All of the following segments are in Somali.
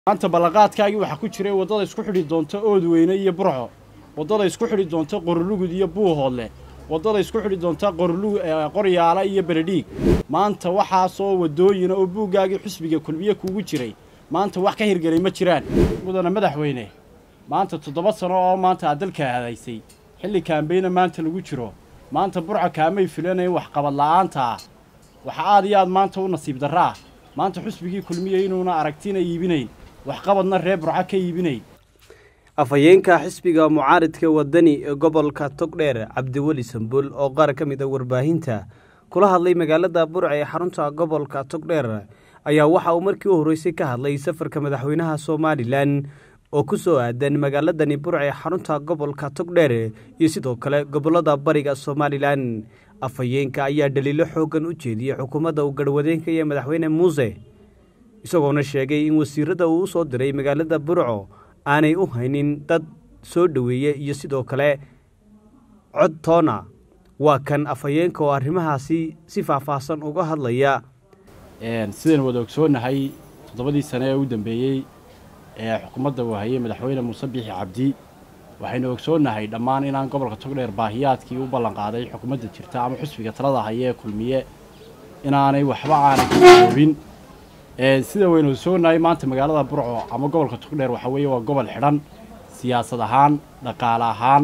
maanta ballanqaadkaagii waxaa ku jiray waddada isku xidhi doonta oodweyne iyo burco waddada isku xidhi doonta qorolugud iyo buuhoodle waddada isku xidhi doonta qoryaala iyo beledhiig maanta waxaasoo waddooyina oo buuggaagii xusbiga kulmiye kuugu jiray maanta wax ka hirgelay ma jiraan mudana madaxweyne maanta toddoba sano oo maanta aad dalka hadaysay xilli kaambeyna maanta lagu jiro maanta burca kaamay filanayn waxqabad la'aanta ah waxa aad iyo aad maanta u nasiib darra ah maanta xusbigii kulmiye inuuna aragtina iibinayn waxqabadna reer burca ka iibinayn afhayeenka xisbiga mucaaridka wadani ee gobolka togdheer cabdiweli sambul oo qaar ka mid a warbaahinta kula hadlay magaalada burca ee xarunta gobolka togdheer ayaa waxa uu markii u horreysay ka hadlay safarka madaxweynaha somalilan oo ku soo aadan magaaladani burca ee xarunta gobolka togdheer iyo sidoo kale gobolada bariga somalilan afhayeenka ayaa dhaliilo xooggan u jeediyey xukuumadda uu garhwadeenka iyo madaxweyne muuse isagoona sheegay in wasiirada uu u soo diray magaalada burco aanay u haynin dad soo dhoweeye iyo sidoo kale cod toona waa kan afhayeenka oo arrimahaasi si faahfaahsan uga hadlaya sidaynu wada ogsoonahay toddobadii sane ee u dambeeyey ee xukuumadda uu hayay madaxweyne muuse biixi cabdi waxaynu ogsoonnahay dhammaan inaan gobolka togdheer baahiyaadkii u ballanqaaday xukuumadda jirta ama xusbiga talada haya ee kulmiye inaanay waxba aanay ka koobin sida waynu ogsoonahay maanta magaalada burco ama gobolka togdheer waxaa weeye waa gobol xidhan siyaasad ahaan dhaqaale ahaan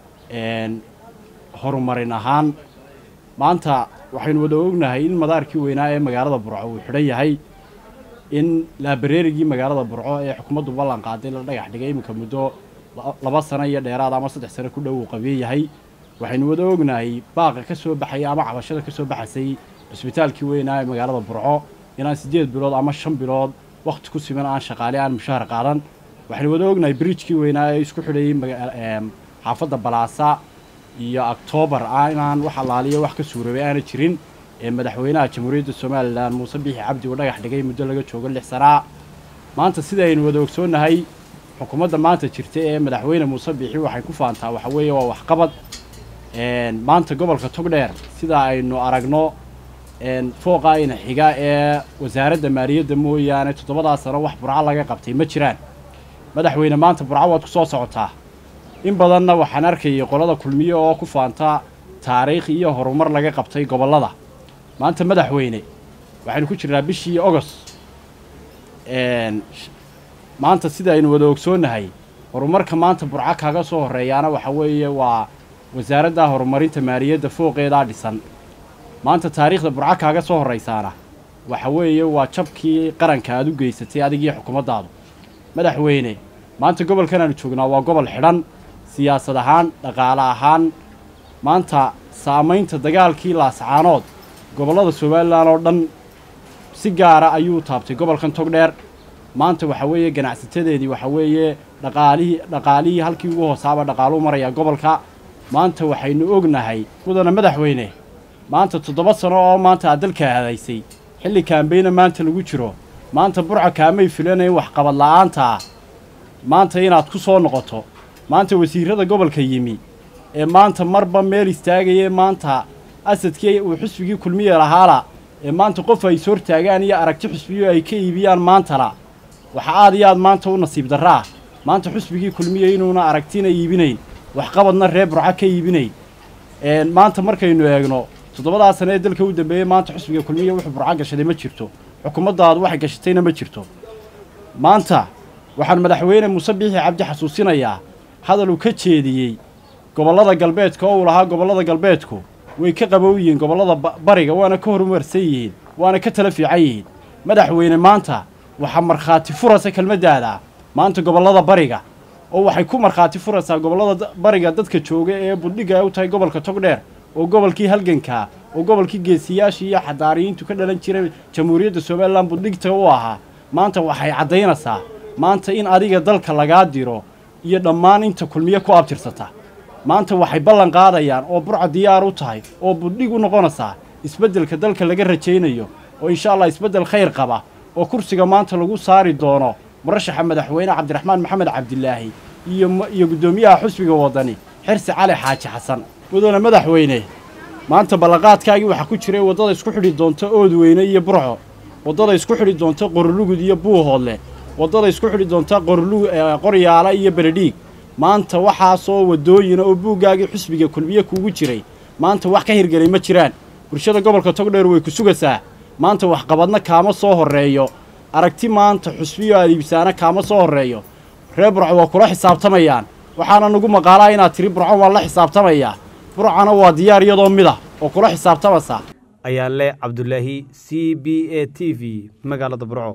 horumarin ahaan maanta waxaynu wada ognahay in madaarkii weynaa ee magaalada burco uu xidhan yahay in laabareerigii magaalada burco ee xukuumaddu ballan qaaday la dhagax dhigay iminka muddo laba sano iyo dheeraad ama saddex sano ku dhow uu qabiye yahay waxaynu wada ognahay baaqa ka soo baxaya ama cabashada ka soo baxaysay cusbitaalkii weynaa ee magaalada burco inaan siddeed bilood ama shan bilood wakhti ku siman aan shaqaale aan mushaahar qaadan waxaynu wada ognahay bridjkii weynaa ee isku xidhayay xaafadda balaasa iyo octoobar inaan wax allaaliyo wax ka suuroobay aana jirin ee madaxweynaha jamhuuriyadda somalilan muuse biixi cabdi uu dhagax dhigay muddo laga joogo lix sanaa maanta sidaynu wada ogsoonnahay xukuumadda maanta jirta ee madaxweyne muuse biixi waxay ku faantaa waxa weeye waa waxqabad maanta gobolka togdheer sida aynu aragno fooqa ayna xiga ee wasaaradda maaliyadda mooyaane toddobadaa sano wax burco laga qabtay ma jiraan madaxweyne maanta burco waad ku soo socotaa in badanna waxaan arkayay qolada kulmiye oo ku faanta taariikh iyo horumar laga qabtay gobollada maanta madaxweyne waxaynu ku jirnaa bishii ogost maanta sida aynu wada ogsoonnahay horumarka maanta burco kaga soo horreeyaana waxa weeye waa wasaaradda horumarinta maaliyadda fooqeedaa dhisan maanta taariikhda burco kaaga soo horraysaana waxa weeye waa jabkii qaranka aad u geysatay adigiyo xukuumaddaadu madaxweyne maanta gobolkan aanu joognaa waa gobol xidhan siyaasad ahaan dhaqaale ahaan maanta saamaynta dagaalkii laascaanood gobollada somalilan oo dhan si gaara ayuu taabtay gobolkan togdheer maanta waxa weeye ganacsatadeedii waxa weeye dhaqaalihii dhaqaalihii halkii ugu hoosaaba dhaqaaluu marayaa gobolka maanta waxaynu ognahay mudana madaxweyne maanta toddoba sano oo maanta aad dalka hadaysay xilli kaambeyna maanta lagu jiro maanta burca kaamay filanayn waxqabad la'aanta ah maanta inaad ku soo noqoto maanta wasiirrada gobolka yimi ee maanta marba meel istaagaya maanta asadkii uu xusbigii kulmiye lahaala ee maanta qof ay is hortaagaan iyo aragti xusbiyo ay ka iibiyaan maantana waxa aad iyo aad maanta u nasiib darra ah maanta xusbigii kulmiye inuuna aragtina iibinayn waxqabadna reer burca ka iibinayn maanta markaynu eegno toddobadaa sane ee dalka u dambeeyey maanta xusbiga kulmiye wuxuu burco gashaday ma jirto xukuumaddaadu waxay gashatayna ma jirto maanta waxaan madaxweyne muuse biixi cabdi xasuusinayaa hadal uu ka jeediyey gobollada galbeedka oo uu lahaa gobollada galbeedku way ka qabow yihiin gobollada bariga waana ka horumarsan yihiin waana ka tala fiican yihiin madaxweyne maanta waxaa markhaati furasa kelmaddaada maanta gobollada bariga oo waxay ku markhaati furaysaa gobollada bariga dadka jooga ee buldhigga u tahay gobolka togdheer oo gobolkii halgankaa oo gobolkii geesiyaashii iyo xadaariyiintu ka dhalan jiray jamhuuriyadda somalilan buldhigta u ahaa maanta waxay caddaynaysaa maanta in adiga dalka lagaa diro iyo dhammaan inta kulmiye ku abtirsata maanta waxay ballan qaadayaan oo burca diyaar u tahay oo buldhig u noqonaysaa isbeddelka dalka laga rajaynayo oo insha allah isbeddel khayr qaba oo kursiga maanta lagu saari doono murashaxa madaxweyne cabdiraxmaan maxamed cabdilaahi iyo guddoomiyaha xusbiga waddani xirsi cali xaaji xasan mudana madaxweyne maanta ballanqaadkaagii waxaa ku jiray waddada isku xidhi doonta oodweyne iyo burco waddada isku xidhi doonta qorolugud iyo buuhoodle waddada isku xidhi doonta qorlu qoryaala iyo beledhiig maanta waxaasoo waddooyina oo buuggaagii xusbiga kulmiye kuugu jiray maanta wax ka hirgelay ma jiraan bulshada gobolka togdheer way ku sugaysaa maanta waxqabadna kaama soo horreeyo aragti maanta xusbiyo aad iibsaana kaama soo horreeyo reer burco waa kula xisaabtamayaan waxaana nagu maqaalaa inaad tiri burco waan la xisaabtamayaa burcana waa diyaar iyadoo mid ah oo kula xisaabtamaysaa ayaa leh cabdulaahi c b a t v magaalada burco